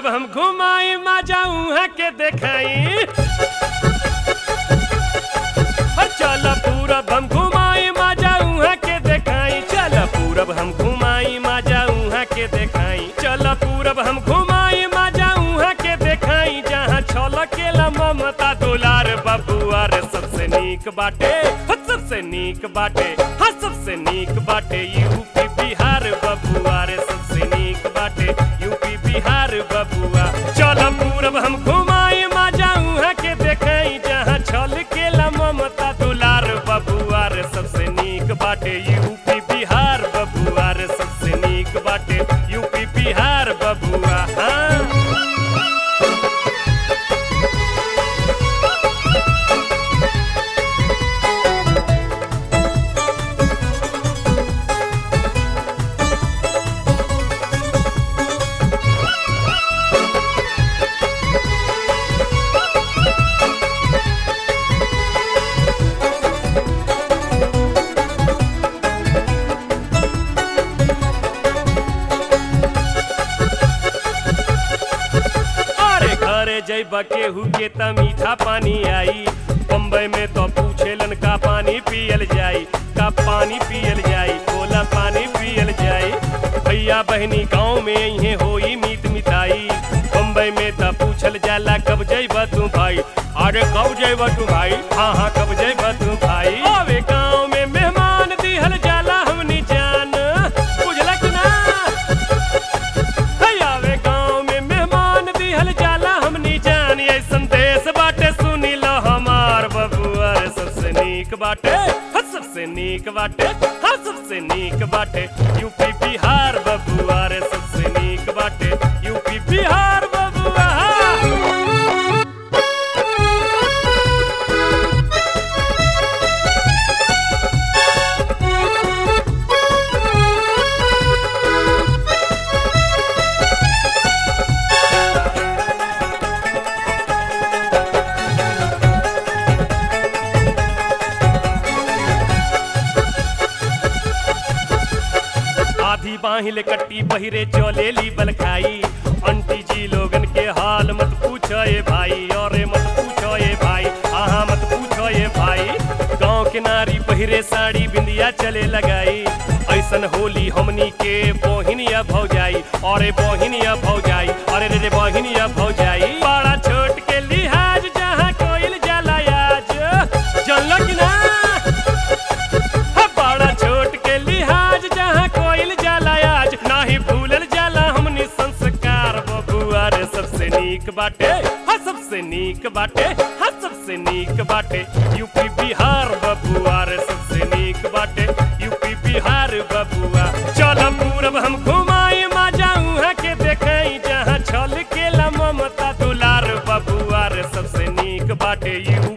पूरब हम घुमाई मा जाऊँ के देखाई और चल पूरब हम घुमाई मा जाऊँ के देखाई चल पूरब हम घुमाई मा जाऊँ के देखाई चल पूरब हम घुमाई मा जाऊँ के देखाई जहाँ छल केला ममता दुलार बबुआ रे सबसे नीक बाटे हो सबसे नीक बाटे हाँ सबसे नीक बाटे यूपी बिहार बबुआ रे सबसे नीक बाटे यूपी बिहार बबुआ चल पूरब हम घुमाई मा जाऊँ के देखाई जहाँ छल केला ममता दुलार बबुआ रे सबसे नीक बाटे यूपी बिहार बबुआ रे सबसे नीक बाटे यूपी बिहार बबुआ हाँ अरे घरे जैब केहू के त मीठा पानी आई बम्बई में तो पूछेलन का पानी पियल जाई का पानी पियल जाई कोला पानी पियल जाई भैया बहनी गांव में इहे होई मीत मिठाई बम्बई में त पूछल जाला कब जैब तू भाई अरे कब जैब तू भाई हाँ हाँ कब जैब तू भाई अबे गांव में मेहमान दिहल जाला हमनी जान बुझलक ना है आवे गाँव में मेहमान दिहल जाला हमनी जान ऐसन देश बाटे सुनी लो हमार बबुआ रे सबसे नीक बाटे हाँ सबसे नीक बाटे हाँ सबसे नीक बाटे यूपी बिहार बबुआ रे सबसे नीक बाटे यूपी बिहार बबुआ आधी बाहिल कट्टी पहिरे चलेली बलखाई अंटी जी लोगन के हाल मत पूछो ए भाई और मत पूछो ए भाई आहा मत पूछो ए भाई गांव के नारी पहिरे साड़ी बिंदिया चले लगाई ऐसन होली हमनी के बोहिनिया भौजाई अरे बोहिनिया भौजाई अरे रे रे बोहिनिया भौजाई बड़ा छोट के लिहाज जहाँ कोइल जाला आज जानल कि ना बड़ा छोट के लिहाज जहाँ कोइल जाला आज नाही भूलल जाला हमनी संस्कार बबुआ रे सबसे नीक बाटे हाँ सबसे नीक बाटे हाँ सबसे नीक बाटे यूपी बिहार बबुआ रे सबसे नीक बाटे यूपी बिहार बबुआ चल पूरब हम घुमाई मा जाऊँ के देखाई जहाँ छल केला ममता दुलार बबुआ रे सबसे नीक बाटे यू